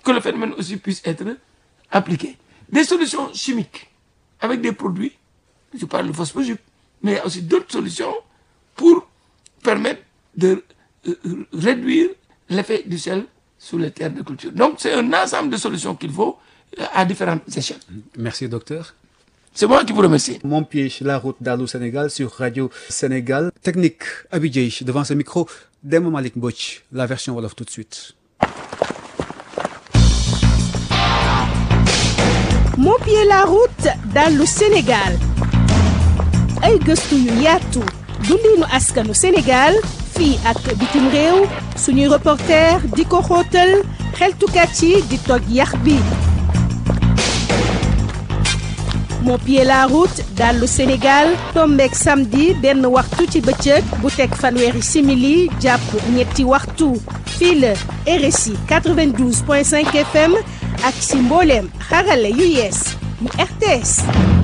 que le phénomène aussi puisse être appliqué. Des solutions chimiques avec des produits, je parle de phosphogype, mais il y a aussi d'autres solutions pour permettre de euh, réduire l'effet du sel sur les terres de culture. Donc c'est un ensemble de solutions qu'il faut euh, à différentes échelles. Merci docteur. C'est moi qui vous remercie. Mon pied, la route d'Allô Sénégal sur Radio Sénégal. Technique, Abidjay, devant ce micro, Demo Malik Mbouch, la version Wolof tout de suite. moo pied la route dallu Sénégal ay gëstu yu yaatu dundinu askanu Sénégal fii ak bitim réew suñuy reporter di ko xóotal xeltukat yi di toj yax bi moo pied la route dallu Sénégal tombeek samedi benn waxtu ci bëccëg bu teg fanweeri simili jàpp ñetti waxtu fii la RSI 92.5 FM ak si mbooleem xarale yu yees yu RTS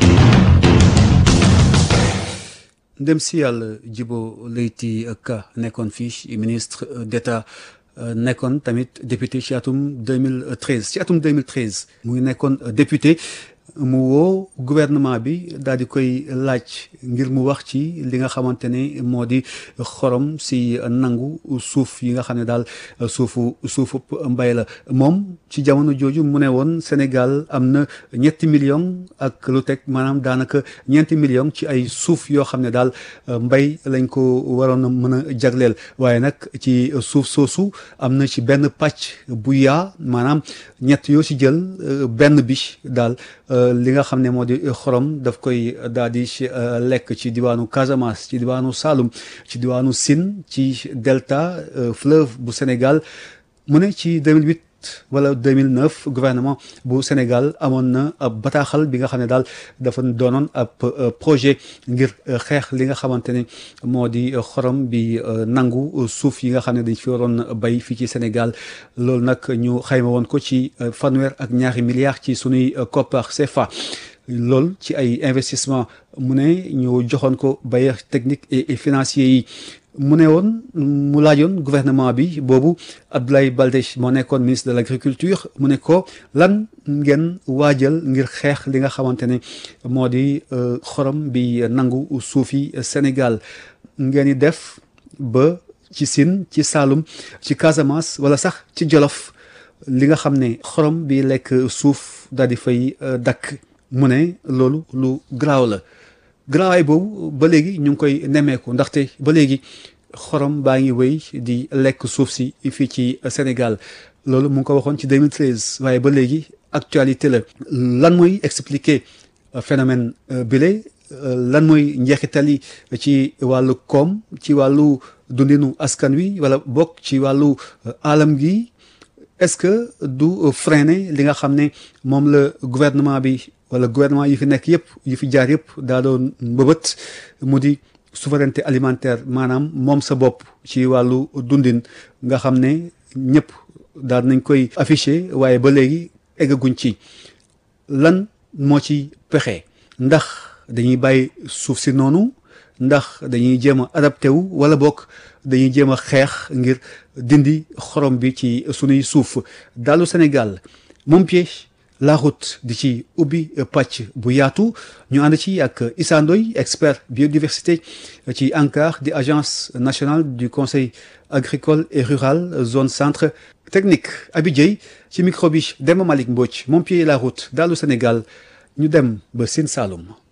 ndem si yàlla Djibo Leyti Ka nekkoon fii ministre d'État nekkoon tamit député ci atum 2013 ci atum 2013 mu ngi nekkoon député mu woo gouvernement bi daal di koy laaj ngir mu wax ci li nga xamante ne moo di xorom si nangu suuf yi nga xam ne daal suufu suufu mbay la moom ci jamono jooju mu ne woon Sénégal am na ñetti million ak lu teg maanaam daanaka ñeenti million ci ay suuf yoo xam ne daal mbay lañ ko waroon a mën a jagleel waaye nag ci suuf soosu am na ci benn pàcc bu yaa maanaam ñett yoo ci jël benn bi daal li nga xam ne moo di xorom daf koy daal di lekk ci diwaanu Casamance ci diwaanu Saloum ci diwaanu Sine ci delta fleuve bu Sénégal mu ne ci 2008 wala 2009 gouvernement bu Sénégal amoon na ab bataaxal bi nga xam ne daal dafa doonoon ab projet ngir xeex li nga xamante ne moo di xorom bi nangu suuf yi nga xam ne dañ fi waroon bay fii ci Sénégal loolu nag ñu xayma woon ko ci fanweer ak ñaari milliards ci sunuy koppar CFA loolu ci ay investissement mu ne ñu joxoon ko bailleurs techniques et financiers yi mu ne woon mu laajoon gouvernement bi boobu Abdoulaye Baldé moo nekkoon ministre de l'agriculture mu ne ko lan ngeen waajal ngir xeex li nga xamante ne moo di xorom bi nangu suufi Sénégal ngeen di def ba ci Sine ci Saloum ci Casamance wala sax ci Jolof li nga xam ne xorom bi lekk suuf daal di fay dakk mu ne loolu lu garaaw la garaawaay boobu ba léegi ñu ngi koy nemmeeku ndaxte ba léegi xorom baa ngi wéy di lekk suuf si fii ci Sénégal loolu mu ngi ko waxoon ci 2013 waaye ba léegi actualité la lan mooy expliquer phénomène bile lan mooy njeexital yi ci wàllu koom ci wàllu dundinu askan wi wala bokk ci wàllu alam gi est-ce que du freiner li nga xam ne moom la gouvernement bi wala gouvernement yi fi nekk yëpp yi fi jaar yëpp daa doon mbëbët mu di souveraineté alimentaire maanaam moom sa bopp ci wàllu dundin nga xam ne ñëpp daal nañ koy affiché waaye ba léegi eggaguñ ci lan moo ci pexe ndax dañuy bàyyi suuf si noonu ndax dañuy jéem a adapté wu wala bokk dañuy jéem a xeex ngir dindi xorom bi ci sunuy suuf dalu Sénégal moom piège la route di ci ubbi pàcc bu yaatu ñu ànd ci ak Issa Ndoye expert biodiversité ci ANCAR di agence nationale du conseil agricole et rural zone centre technique Abidjay ci micro bi Demba Malick Mbodj moom pied la route dalu Sénégal ñu dem ba Sine Saloum